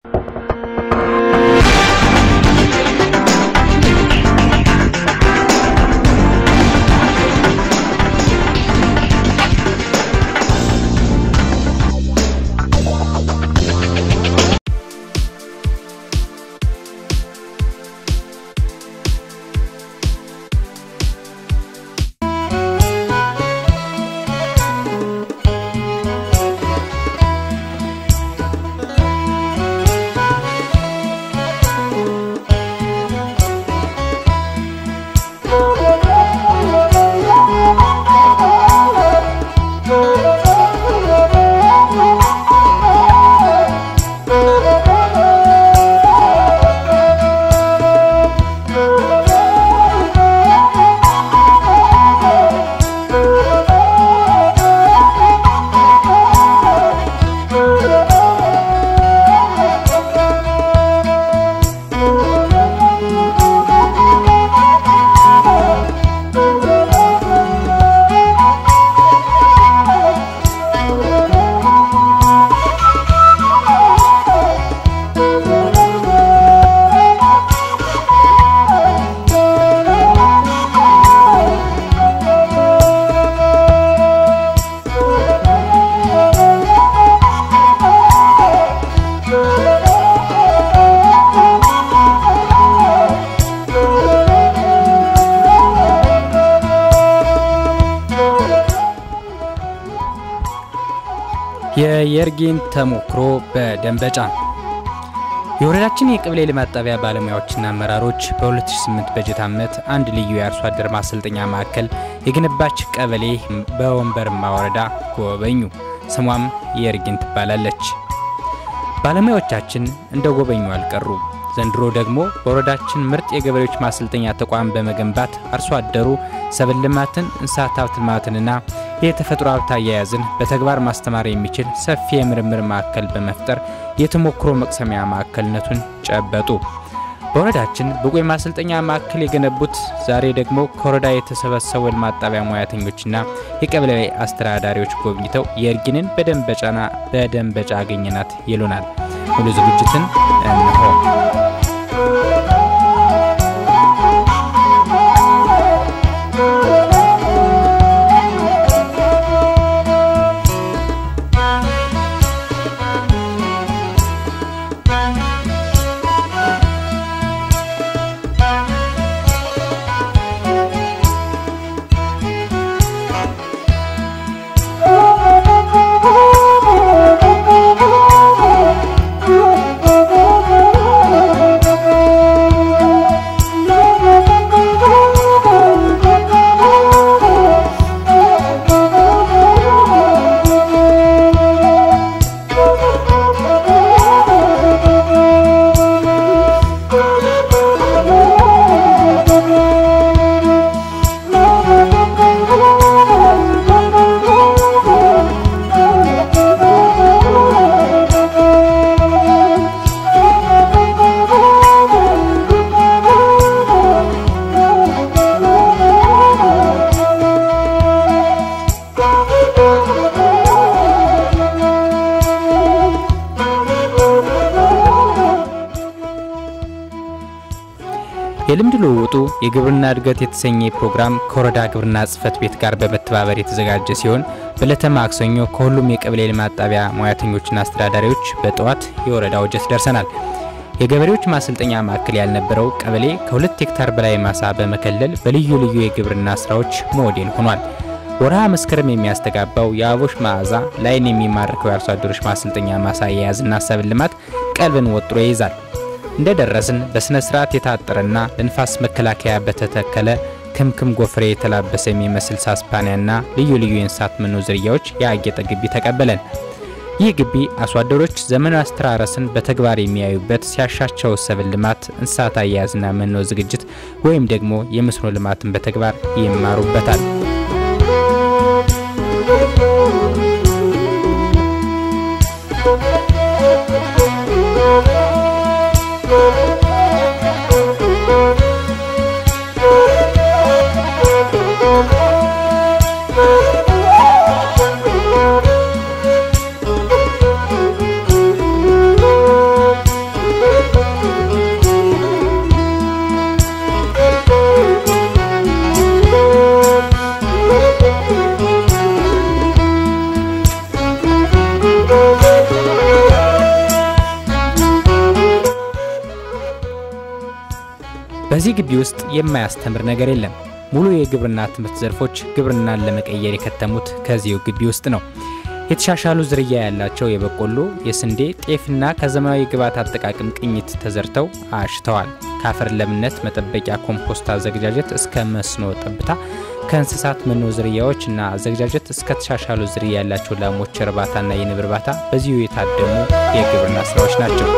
የየርጌን ተሞክሮ በደንበጫ የወረዳችን የቀበሌ ልማት ጣቢያ ባለሙያዎችና አመራሮች በ2008 በጀት ዓመት አንድ ልዩ የአርሶ አደር ማሰልጠኛ ማዕከል የገነባች ቀበሌ በወንበርማ ወረዳ ጎበኙ። ስሟም የርጌን ትባላለች። ባለሙያዎቻችን እንደ ጎበኙ አልቀሩ። ዘንድሮ ደግሞ በወረዳችን ምርጥ የገበሬዎች ማሰልጠኛ ተቋም በመገንባት አርሶ አደሩ ሰብል ልማትን፣ እንስሳት ሀብት ልማትንና የተፈጥሮ ሀብት አያያዝን በተግባር ማስተማር የሚችል ሰፊ የምርምር ማዕከል በመፍጠር የተሞክሮ መቅሰሚያ ማዕከልነቱን ጨበጡ። በወረዳችን ብቁ የማሰልጠኛ ማዕከል የገነቡት ዛሬ ደግሞ ከወረዳ የተሰበሰቡ ልማት ጣቢያ ሙያተኞችና የቀበሌ አስተዳዳሪዎች ጎብኝተው የእርጊንን በደንበጫና በደንበጫ አገኘናት ይሉናል። ሙሉ ዝግጅትን እንሆ። የልምድ ልውውጡ የግብርና እድገት የተሰኘ ፕሮግራም ከወረዳ ግብርና ጽሕፈት ቤት ጋር በመተባበር የተዘጋጀ ሲሆን በዕለተ ማክሰኞ ከሁሉም የቀበሌ ልማት ጣቢያ ሙያተኞችና አስተዳዳሪዎች በጠዋት የወረዳ ወጀት ደርሰናል። የገበሬዎች ማሰልጠኛ ማዕከል ያልነበረው ቀበሌ ከሁለት ሄክታር በላይ ማሳ በመከለል በልዩ ልዩ የግብርና ስራዎች ሞዴል ሆኗል። ወርሃ መስከረም የሚያስተጋባው የአበቦች መዓዛ ላይን የሚማርከው የአርሶ አደሮች ማሰልጠኛ ማሳ አያያዝና ሰብል ልማት ቀልብን ወጥሮ ይይዛል። እንደ ደረስን በሥነ ሥርዓት የታጠረና ለንፋስ መከላከያ በተተከለ ክምክም ጎፍሬ የተላበሰ የሚመስል ሳስፓኒያና ልዩ ልዩ የእንስሳት መኖ ዝርያዎች ያጌጠ ግቢ ተቀበለን። ይህ ግቢ አርሶ አደሮች ዘመናዊ አስተራረስን በተግባር የሚያዩበት፣ ሲያሻቸው ሰብል ልማት፣ እንስሳት አያያዝና መኖ ዝግጅት ወይም ደግሞ የመስኖ ልማትን በተግባር ይማሩበታል። በዚህ ግቢ ውስጥ የማያስተምር ነገር የለም። ሙሉ የግብርና ትምህርት ዘርፎች ግብርናን ለመቀየር የከተሙት ከዚሁ ግቢ ውስጥ ነው። የተሻሻሉ ዝርያ ያላቸው የበቆሎ፣ የስንዴ፣ ጤፍና ከዘመናዊ ግብዓት አጠቃቀም ቅኝት ተዘርተው አሽተዋል። ከአፈር ለምነት መጠበቂያ ኮምፖስት አዘገጃጀት እስከ መስኖ ጠብታ፣ ከእንስሳት መኖ ዝርያዎች እና አዘገጃጀት እስከ ተሻሻሉ ዝርያ ያላቸው ላሞች እርባታና የንብ እርባታ በዚሁ የታደሙ የግብርና ስራዎች ናቸው።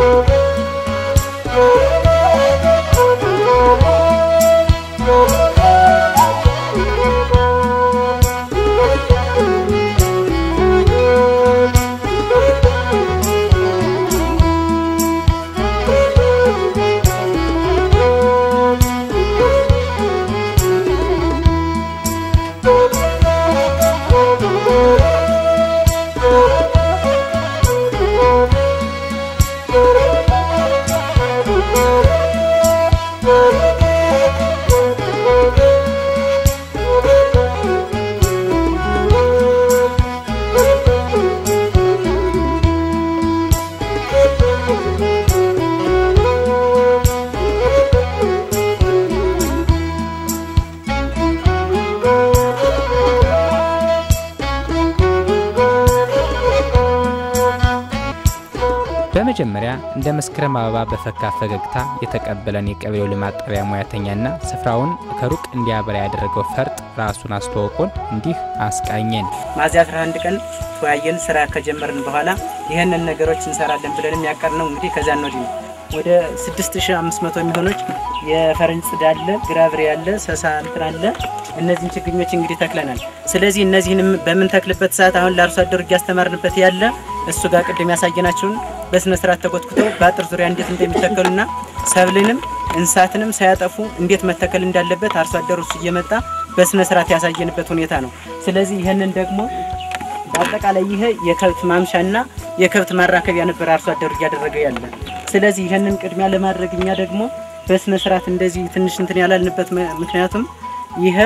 በመጀመሪያ እንደ መስከረም አበባ በፈካ ፈገግታ የተቀበለን የቀበሌው ልማት ጣቢያ ሙያተኛና ስፍራውን ከሩቅ እንዲያበራ ያደረገው ፈርጥ ራሱን አስተዋውቆን እንዲህ አስቃኘን። ሚያዝያ 11 ቀን ተወያየን። ስራ ከጀመርን በኋላ ይህንን ነገሮች እንሰራለን ብለን ያቀድነው እንግዲህ ከዛ ነው ወዲህ ነው። ወደ 6500 የሚሆኖች የፈረንጅ ጽድ አለ፣ ግራብሬ አለ፣ ሰሳ እንትን አለ። እነዚህን ችግኞች እንግዲህ ተክለናል። ስለዚህ እነዚህንም በምንተክልበት ሰዓት አሁን ለአርሶ አደሩ እያስተማርንበት ያለ እሱ ጋር ቅድም ያሳየናችሁን በስነ ስርዓት ተኮትኩተው በአጥር ዙሪያ እንዴት እንደሚተከሉና ሰብልንም እንስሳትንም ሳያጠፉ እንዴት መተከል እንዳለበት አርሶ አደሩ እሱ እየመጣ በስነ ስርዓት ያሳየንበት ሁኔታ ነው። ስለዚህ ይህንን ደግሞ በአጠቃላይ ይሄ የከብት ማምሻና የከብት ማራከቢያ ነበር አርሶ አደሩ እያደረገ ያለ። ስለዚህ ይህንን ቅድሚያ ለማድረግ እኛ ደግሞ በስነ ስርዓት እንደዚህ ትንሽ እንትን ያላልንበት ምክንያቱም ይሄ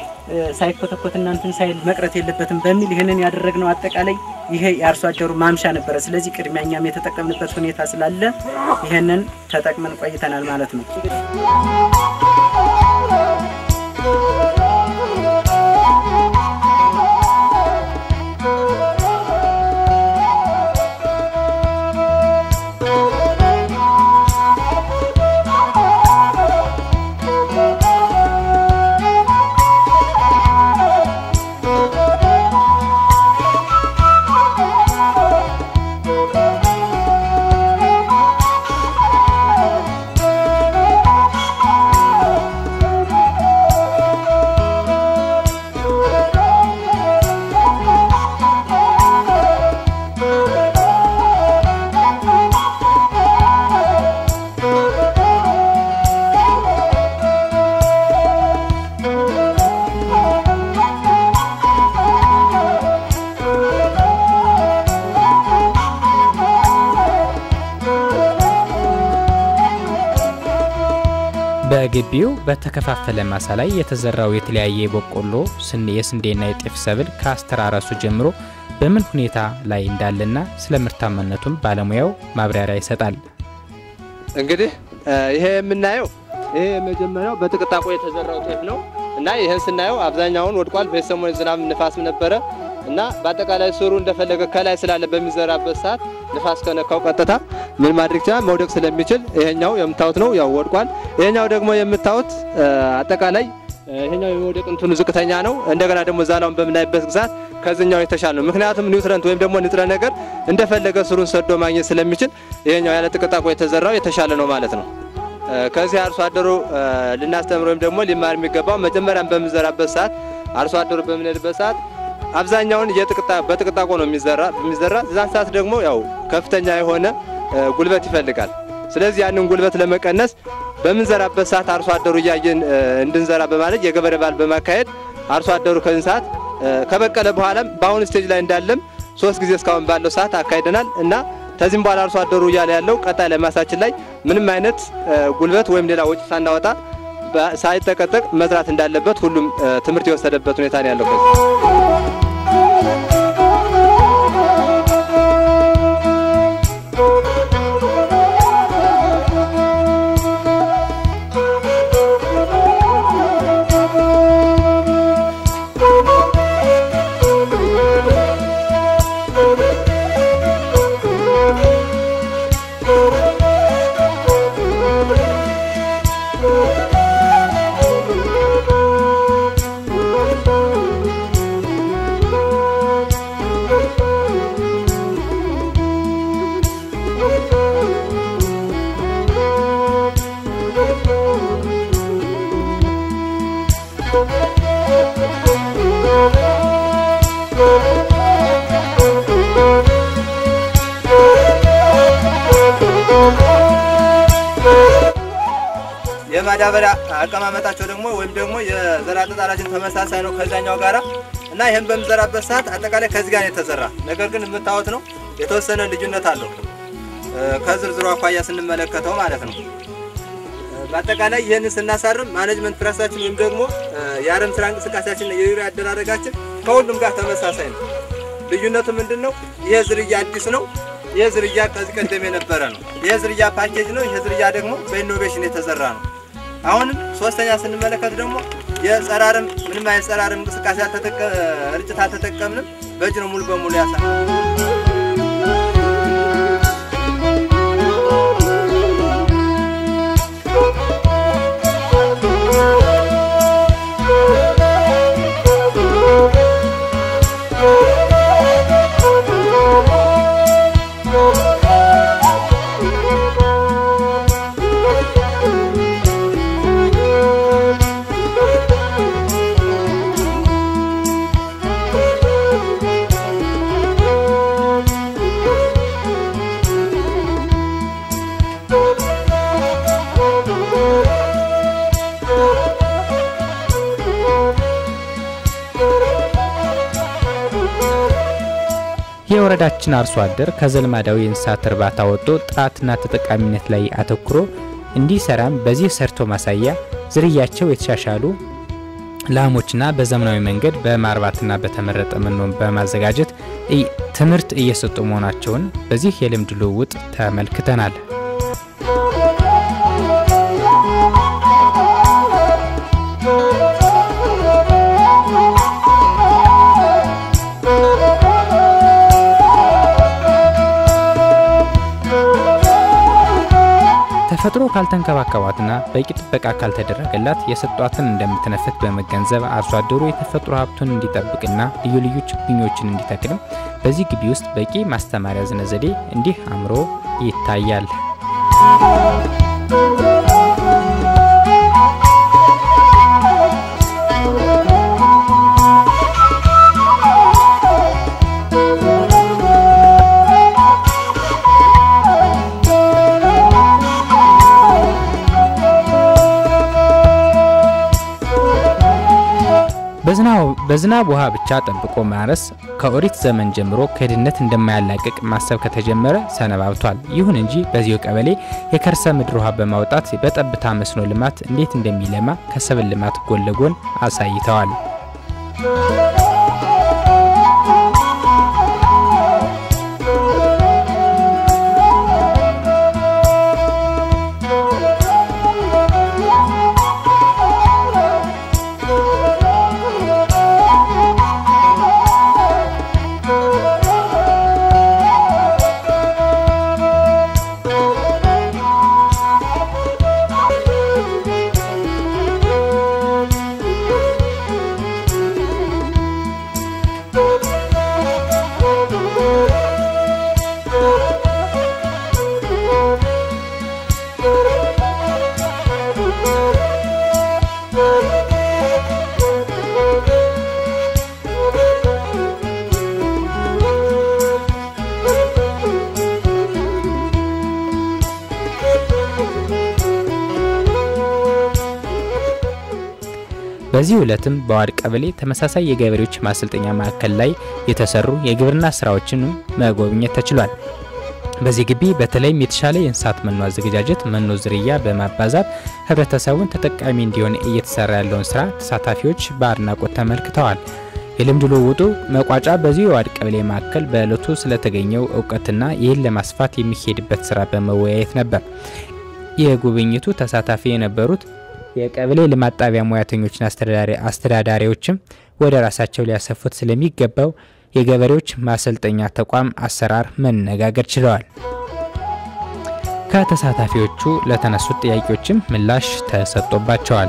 ሳይኮተኮትና እንትን ሳይል መቅረት የለበትም በሚል ይህንን ያደረግነው አጠቃላይ ይሄ የአርሶ አደሩ ማምሻ ነበረ። ስለዚህ ቅድሚያ እኛም የተጠቀምንበት ሁኔታ ስላለ ይህንን ተጠቅመን ቆይተናል ማለት ነው። በግቢው በተከፋፈለ ማሳ ላይ የተዘራው የተለያየ የበቆሎ፣ የስንዴና የጤፍ ሰብል ከአስተራረሱ ጀምሮ በምን ሁኔታ ላይ እንዳለና ስለ ምርታማነቱም ባለሙያው ማብራሪያ ይሰጣል። እንግዲህ ይሄ የምናየው ይሄ የመጀመሪያው በጥቅጣቆ የተዘራው ጤፍ ነው እና ይህን ስናየው አብዛኛውን ወድቋል። በሰሞኑ ዝናብ ንፋስም ነበረ እና በአጠቃላይ ስሩ እንደፈለገ ከላይ ስላለ በሚዘራበት ሰዓት ንፋስ ከነካው ቀጥታ ምን ማድረግ ይችላል መውደቅ ስለሚችል ይሄኛው የምታዩት ነው ያው ወድቋል። ይሄኛው ደግሞ የምታዩት አጠቃላይ ይሄኛው የመውደቅ እንትኑ ዝቅተኛ ነው። እንደገና ደግሞ ዛላውን በምናይበት ግዛት ከዚህኛው የተሻለ ነው። ምክንያቱም ኒውትረንት ወይም ደግሞ ንጥረ ነገር እንደፈለገ ስሩን ሰዶ ማግኘት ስለሚችል ይሄኛው ያለ ጥቅጣቆ የተዘራው የተሻለ ነው ማለት ነው። ከዚህ አርሶ አደሩ ልናስተምር ወይም ደግሞ ሊማር የሚገባው መጀመሪያም በምንዘራበት ሰዓት አርሶ አደሩ በምንሄድበት ሰዓት አብዛኛውን በጥቅጣቆ ነው የሚዘራ የሚዘራ እዛን ሰዓት ደግሞ ያው ከፍተኛ የሆነ ጉልበት ይፈልጋል። ስለዚህ ያንን ጉልበት ለመቀነስ በምንዘራበት ሰዓት አርሶ አደሩ እያየን እንድንዘራ በማለት የገበሬ በዓል በማካሄድ አርሶ አደሩ ከዚህ ሰዓት ከበቀለ በኋላም በአሁኑ ስቴጅ ላይ እንዳለም ሶስት ጊዜ እስካሁን ባለው ሰዓት አካሂደናል እና ከዚህም በኋላ አርሶ አደሩ እያለ ያለው ቀጣይ ላይ ማሳችን ላይ ምንም አይነት ጉልበት ወይም ሌላ ወጪ ሳናወጣ ሳይጠቀጠቅ መስራት እንዳለበት ሁሉም ትምህርት የወሰደበት ሁኔታ ነው ያለው። የማዳበሪያ አቀማመጣቸው ደግሞ ወይም ደግሞ የዘር አጠጣራችን ተመሳሳይ ነው ከዛኛው ጋራ እና ይህን በምዘራበት ሰዓት አጠቃላይ ከዚህ ጋር ነው የተዘራ። ነገር ግን የምታዩት ነው የተወሰነ ልዩነት አለው ከዝርዝሩ አኳያ ስንመለከተው ማለት ነው። በአጠቃላይ ይህንን ስናሳርም ማኔጅመንት ፕራክቲሳችን ወይም ደግሞ የአረም ስራ እንቅስቃሴያችን የዩሪያ አደራረጋችን ከሁሉም ጋር ተመሳሳይ ነው። ልዩነቱ ምንድን ነው? ይህ ዝርያ አዲስ ነው። ይህ ዝርያ ከዚህ ቀደም የነበረ ነው። ይህ ዝርያ ፓኬጅ ነው። ይህ ዝርያ ደግሞ በኢኖቬሽን የተዘራ ነው። አሁንም ሶስተኛ ስንመለከት ደግሞ የጸረ አረም ምንም አይነት ጸረ አረም እንቅስቃሴ ርጭት አልተጠቀምንም። በእጅ ነው ሙሉ በሙሉ ያሳ የወረዳችን አርሶ አደር ከዘልማዳዊ የእንስሳት እርባታ ወጥቶ ጥራትና ተጠቃሚነት ላይ አተኩሮ እንዲሰራም በዚህ ሰርቶ ማሳያ ዝርያቸው የተሻሻሉ ላሞችና በዘመናዊ መንገድ በማርባትና በተመረጠ መኖ በማዘጋጀት ትምህርት እየሰጡ መሆናቸውን በዚህ የልምድ ልውውጥ ተመልክተናል። ተፈጥሮ ካልተንከባከባትና በቂ ጥበቃ ካልተደረገላት የሰጧትን እንደምትነፍት በመገንዘብ አርሶ አደሩ የተፈጥሮ ሀብቱን እንዲጠብቅና ልዩ ልዩ ችግኞችን እንዲተክልም በዚህ ግቢ ውስጥ በቂ ማስተማሪያ ዝነ ዘዴ እንዲህ አምሮ ይታያል። በዝናብ ውሃ ብቻ ጠብቆ ማረስ ከኦሪት ዘመን ጀምሮ ከድህነት እንደማያላቅቅ ማሰብ ከተጀመረ ሰነባብቷል። ይሁን እንጂ በዚሁ ቀበሌ የከርሰ ምድር ውሃ በማውጣት በጠብታ መስኖ ልማት እንዴት እንደሚለማ ከሰብል ልማት ጎን ለጎን አሳይተዋል። በዚህ ዕለትም በዋድ ቀበሌ ተመሳሳይ የገበሬዎች ማሰልጠኛ ማዕከል ላይ የተሰሩ የግብርና ስራዎችንም መጎብኘት ተችሏል። በዚህ ግቢ በተለይም የተሻለ የእንስሳት መኖ አዘገጃጀት፣ መኖ ዝርያ በማባዛት ህብረተሰቡን ተጠቃሚ እንዲሆን እየተሰራ ያለውን ስራ ተሳታፊዎች በአድናቆት ተመልክተዋል። የልምድ ልውውጡ መቋጫ በዚሁ የዋድ ቀበሌ ማዕከል በዕለቱ ስለተገኘው እውቀትና ይህን ለማስፋት የሚሄድበት ስራ በመወያየት ነበር። የጉብኝቱ ተሳታፊ የነበሩት የቀበሌ ልማት ጣቢያ ሙያተኞችና አስተዳዳሪዎችም ወደ ራሳቸው ሊያሰፉት ስለሚገባው የገበሬዎች ማሰልጠኛ ተቋም አሰራር መነጋገር ችለዋል። ከተሳታፊዎቹ ለተነሱት ጥያቄዎችም ምላሽ ተሰጥቶባቸዋል።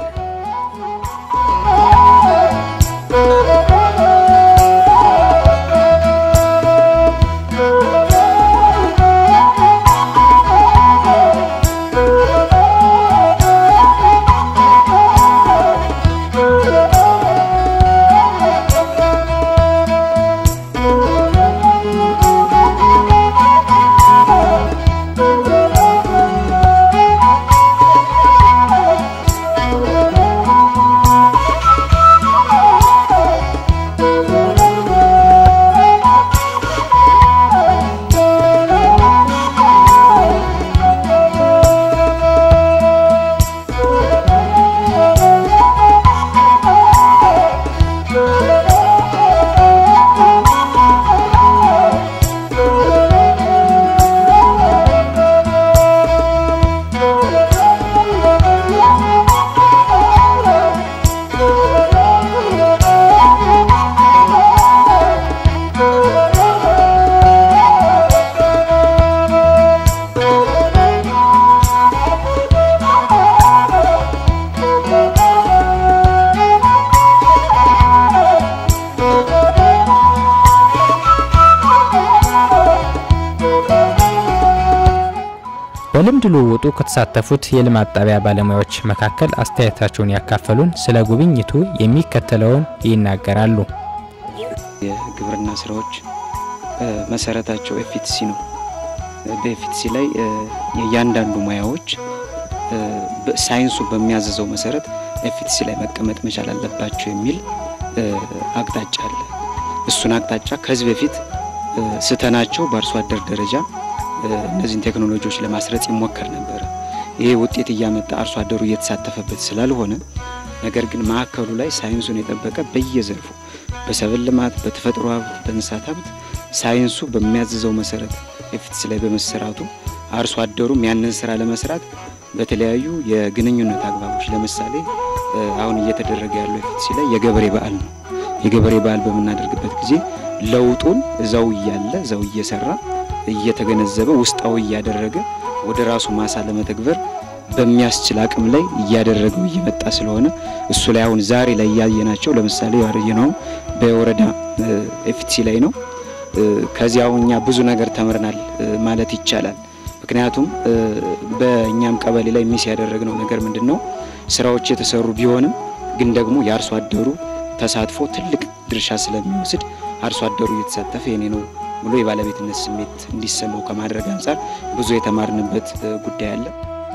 በልምድ ልውውጡ ከተሳተፉት የልማት ጣቢያ ባለሙያዎች መካከል አስተያየታቸውን ያካፈሉን ስለ ጉብኝቱ የሚከተለውን ይናገራሉ። የግብርና ስራዎች መሰረታቸው ኤፍቲሲ ነው። በኤፍቲሲ ላይ የእያንዳንዱ ሙያዎች ሳይንሱ በሚያዘዘው መሰረት ኤፍቲሲ ላይ መቀመጥ መቻል አለባቸው የሚል አቅጣጫ አለ። እሱን አቅጣጫ ከዚህ በፊት ስተናቸው በአርሶ አደር ደረጃ እነዚህን ቴክኖሎጂዎች ለማስረጽ ይሞከር ነበረ። ይሄ ውጤት እያመጣ አርሶ አደሩ እየተሳተፈበት ስላልሆነ ነገር ግን ማዕከሉ ላይ ሳይንሱን የጠበቀ በየዘርፉ በሰብል ልማት፣ በተፈጥሮ ሀብት፣ በእንስሳት ሀብት ሳይንሱ በሚያዝዘው መሰረት ኤፍቲሲ ላይ በመሰራቱ አርሶ አደሩም ያንን ስራ ለመስራት በተለያዩ የግንኙነት አግባቦች ለምሳሌ አሁን እየተደረገ ያለው ኤፍቲሲ ላይ የገበሬ በዓል ነው። የገበሬ በዓል በምናደርግበት ጊዜ ለውጡን እዛው እያለ እዛው እየሰራ እየተገነዘበ ውስጣዊ እያደረገ ወደ ራሱ ማሳ ለመተግበር በሚያስችል አቅም ላይ እያደረገው እየመጣ ስለሆነ እሱ ላይ አሁን ዛሬ ላይ እያየናቸው ለምሳሌ ያየነው በወረዳ ኤፍቲሲ ላይ ነው። ከዚህ አሁን እኛ ብዙ ነገር ተምረናል ማለት ይቻላል። ምክንያቱም በእኛም ቀበሌ ላይ ሚስ ያደረግነው ነገር ምንድን ነው? ስራዎች የተሰሩ ቢሆንም ግን ደግሞ የአርሶ አደሩ ተሳትፎ ትልቅ ድርሻ ስለሚወስድ አርሶ አደሩ እየተሳተፈ የኔ ነው ብሎ የባለቤትነት ስሜት እንዲሰማው ከማድረግ አንጻር ብዙ የተማርንበት ጉዳይ አለ።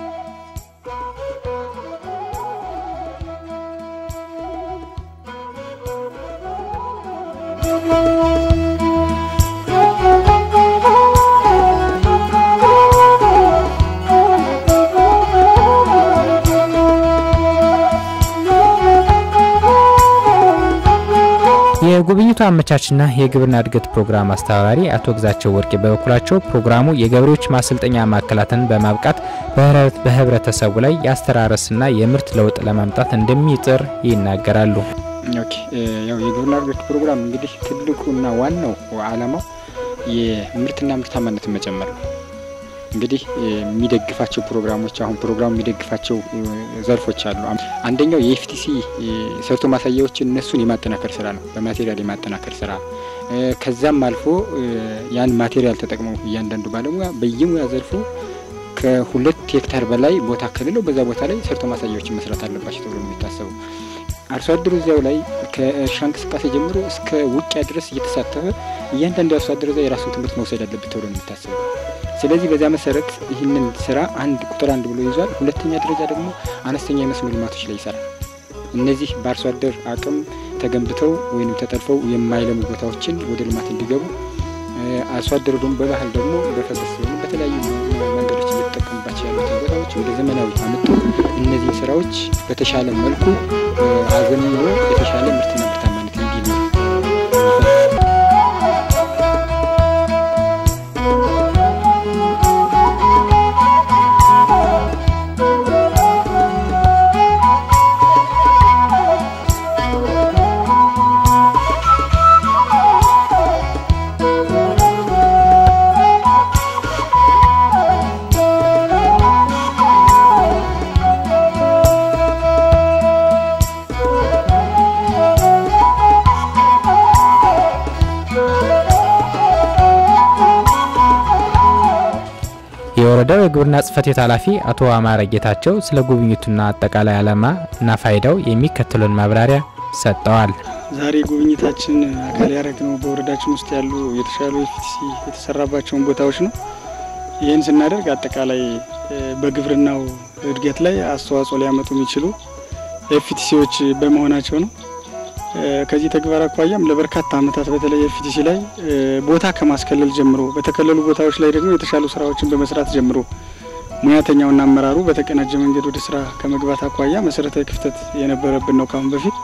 የጉብኝቱ አመቻችና የግብርና እድገት ፕሮግራም አስተባባሪ አቶ ግዛቸው ወርቄ በበኩላቸው ፕሮግራሙ የገበሬዎች ማሰልጠኛ ማዕከላትን በማብቃት በህብረተሰቡ ላይ የአስተራረስና የምርት ለውጥ ለማምጣት እንደሚጥር ይናገራሉ። ኦኬ ያው የግብርና እድገት ፕሮግራም እንግዲህ ትልቁና ዋናው ዓላማው የምርትና ምርታማነትን መጨመር ነው። እንግዲህ የሚደግፋቸው ፕሮግራሞች አሁን ፕሮግራሙ የሚደግፋቸው ዘርፎች አሉ። አንደኛው የኤፍቲሲ ሰርቶ ማሳያዎችን እነሱን የማጠናከር ስራ ነው፣ በማቴሪያል የማጠናከር ስራ። ከዛም አልፎ ያን ማቴሪያል ተጠቅመው እያንዳንዱ ባለሙያ በየሙያ ዘርፉ ከሁለት ሄክታር በላይ ቦታ ከሌለው በዛ ቦታ ላይ ሰርቶ ማሳያዎችን መስራት አለባቸው ተብሎ ነው የሚታሰበው። አርሶ አደሩ እዚያው ላይ ከእርሻ እንቅስቃሴ ጀምሮ እስከ ውቂያ ድረስ እየተሳተፈ እያንዳንዱ አርሶ አደር እዛ የራሱን ትምህርት መውሰድ አለበት ተብሎ ነው የሚታሰበው። ስለዚህ በዚያ መሰረት ይህንን ስራ አንድ ቁጥር አንድ ብሎ ይዟል። ሁለተኛ ደረጃ ደግሞ አነስተኛ የመስኖ ልማቶች ላይ ይሰራል። እነዚህ በአርሶ አደር አቅም ተገንብተው ወይም ተጠልፈው የማይለሙ ቦታዎችን ወደ ልማት እንዲገቡ አርሶ አደሩ ደግሞ በባህል ደግሞ በፈሰስ ወይም በተለያዩ መንገዶች እየተጠቀሙባቸው ያሉትን ቦታዎች ወደ ዘመናዊ አምጥቶ እነዚህን ስራዎች በተሻለ መልኩ አዘምኖ የተሻለ ምርትና ምርታማነት እንዲኖር የወረዳው የግብርና ጽሕፈት ቤት ኃላፊ አቶ አማረ ጌታቸው ስለ ጉብኝቱና አጠቃላይ ዓላማ እና ፋይዳው የሚከተሉን ማብራሪያ ሰጥተዋል። ዛሬ ጉብኝታችን አካል ያደረግነው በወረዳችን ውስጥ ያሉ የተሻሉ ኤፍቲሲ የተሰራባቸውን ቦታዎች ነው። ይህን ስናደርግ አጠቃላይ በግብርናው እድገት ላይ አስተዋጽኦ ሊያመጡ የሚችሉ ኤፍቲሲዎች በመሆናቸው ነው። ከዚህ ተግባር አኳያም ለበርካታ ዓመታት በተለይ ኤፍቲሲ ላይ ቦታ ከማስከለል ጀምሮ በተከለሉ ቦታዎች ላይ ደግሞ የተሻሉ ስራዎችን በመስራት ጀምሮ ሙያተኛውና አመራሩ በተቀናጀ መንገድ ወደ ስራ ከመግባት አኳያ መሰረታዊ ክፍተት የነበረብን ነው ካሁን በፊት።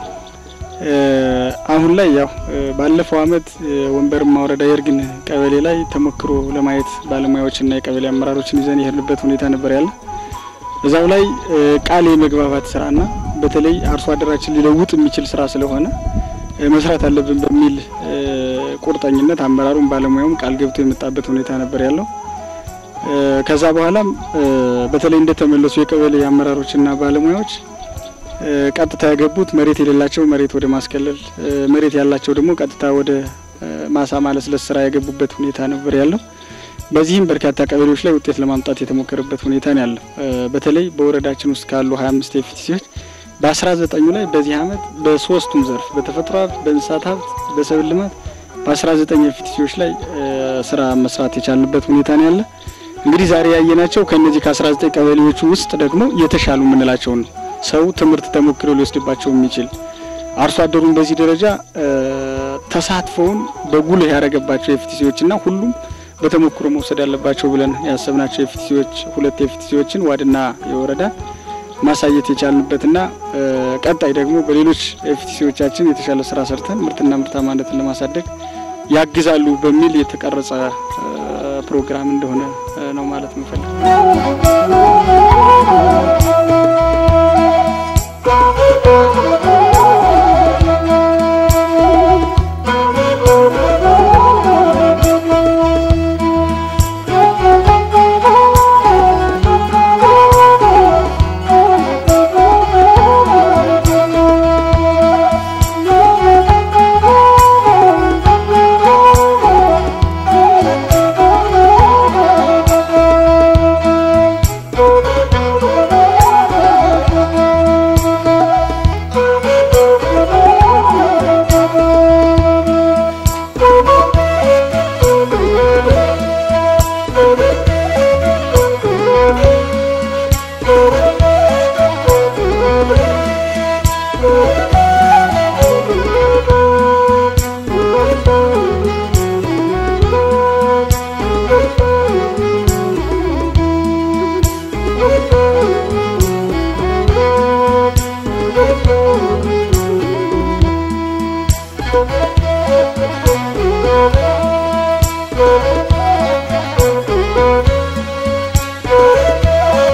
አሁን ላይ ያው ባለፈው አመት ወንበርማ ወረዳ የእርግን ቀበሌ ላይ ተሞክሮ ለማየት ባለሙያዎችና የቀበሌ አመራሮችን ይዘን የሄድንበት ሁኔታ ነበር ያለ። እዛው ላይ ቃል የመግባባት ስራና በተለይ አርሶ አደራችን ሊለውጥ የሚችል ስራ ስለሆነ መስራት አለብን በሚል ቁርጠኝነት አመራሩም ባለሙያውም ቃል ገብቶ የመጣበት ሁኔታ ነበር ያለው። ከዛ በኋላም በተለይ እንደተመለሱ የቀበሌ አመራሮችና ባለሙያዎች ቀጥታ የገቡት መሬት የሌላቸው መሬት ወደ ማስከለል፣ መሬት ያላቸው ደግሞ ቀጥታ ወደ ማሳ ማለስለስ ስራ የገቡበት ሁኔታ ነበር ያለው። በዚህም በርካታ ቀበሌዎች ላይ ውጤት ለማምጣት የተሞከረበት ሁኔታ ነው ያለው። በተለይ በወረዳችን ውስጥ ካሉ 25 ኤፍቲሲዎች በ19ኙ ላይ በዚህ አመት በሶስቱም ዘርፍ በተፈጥሮ ሀብት፣ በእንስሳት ሀብት፣ በሰብል ልማት በ19 ኤፍቲሲዎች ላይ ስራ መስራት የቻልንበት ሁኔታ ነው ያለ። እንግዲህ ዛሬ ያየናቸው ከነዚህ ከ19 ቀበሌዎቹ ውስጥ ደግሞ የተሻሉ የምንላቸውን ነው። ሰው ትምህርት ተሞክሮ ሊወስድባቸው የሚችል አርሶ አደሩን በዚህ ደረጃ ተሳትፎውን በጉልህ ያደረገባቸው ኤፍቲሲዎችና ሁሉም በተሞክሮ መውሰድ ያለባቸው ብለን ያሰብናቸው ኤፍቲሲዎች ሁለት ኤፍቲሲዎችን ዋድና የወረዳ ማሳየት የቻልንበትና ቀጣይ ደግሞ በሌሎች ኤፍቲሲዎቻችን የተሻለ ስራ ሰርተን ምርትና ምርታማነትን ለማሳደግ ያግዛሉ በሚል የተቀረጸ ፕሮግራም እንደሆነ ነው ማለት ምፈልግ